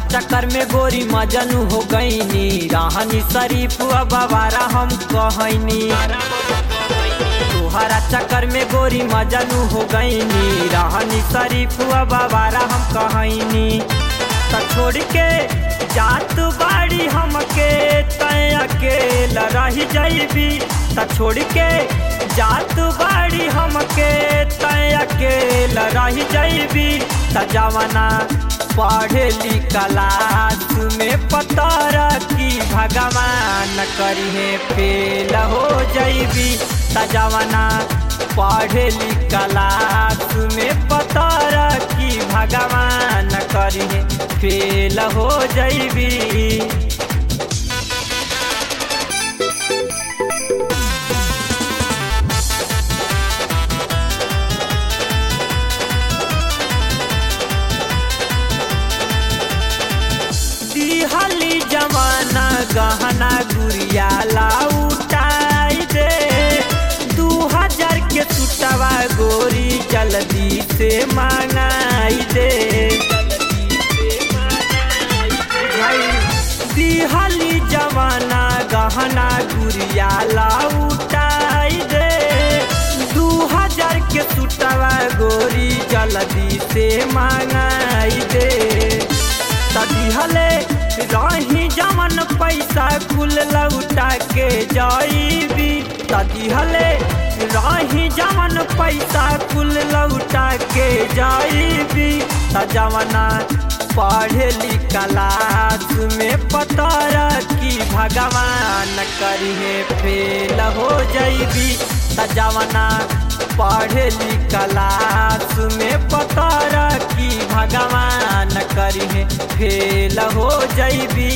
चक्कर में गोरी मजनू हो गईनी रहनी शरीफ बाबारा हम कहनी तुहरा चक्कर में गोरी मजनू हो गईनी रहनी शरीफ बाबारा हम कहनी त छोड़ के जात बाड़ी हमके तय अकेला रही जैबी त छोड़ के जात बाड़ी हमके तय अकेला रही जैबी त जवाना पढ़ेली क्लास में पतर की भगवान करिहे फेल हो जैबी त जवाना पढ़ेली क्लास में पतर की भगवान करिहे फेल हो जैबी दिहली जमाना गहना गुड़िया लाउटाई दे दू हजार के सुटवा गोरी जल्दी से मांगाई दे दिहली जमाना गहना गुड़िया लाउटाई दे दू हजार के सुटवा गोरी जल्दी से मांगाई दे दिहले रही जमन पैसा कुल लौटा के जाइबी दिहले रही जमन पैसा कुल लौटा के जाइबी जमना पढ़ेली क्लास में पतर की भगवान करिहे फेल हो जैबी जमना पढ़ेली क्लास में पतर की भगवान करिहे फेल हो जैबी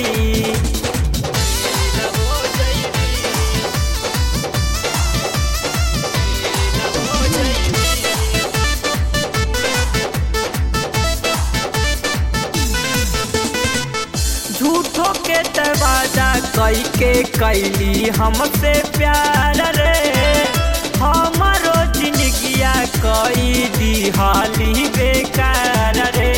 झूठो के तवादा कई के कैली हमसे प्यार रे हमारो जिंदगिया कई दिहाली बेकार रे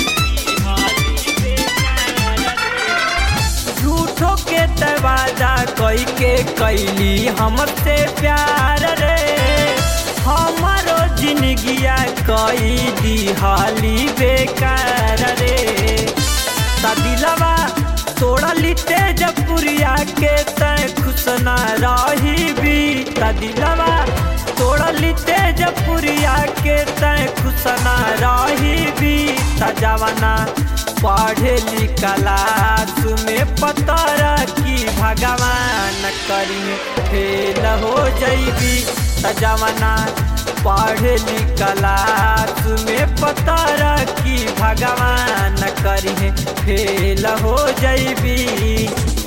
झूठो के तवादा कई के कैली हमसे प्यार रे हमारो जिंदगिया कई दिहाली बेकार रे दिलवा तोड़ा लिटे जपुरिया के तय खुश न रही भी दिलवा तोड़ा लिटे जपुरिया के तय खुश न रही भी जवाना पढ़ेली क्लास में पतर की भगवान करी फेल हो जैबी जवाना पढ़ेली क्लास में पतर की भगवान करी फेल हो जैबी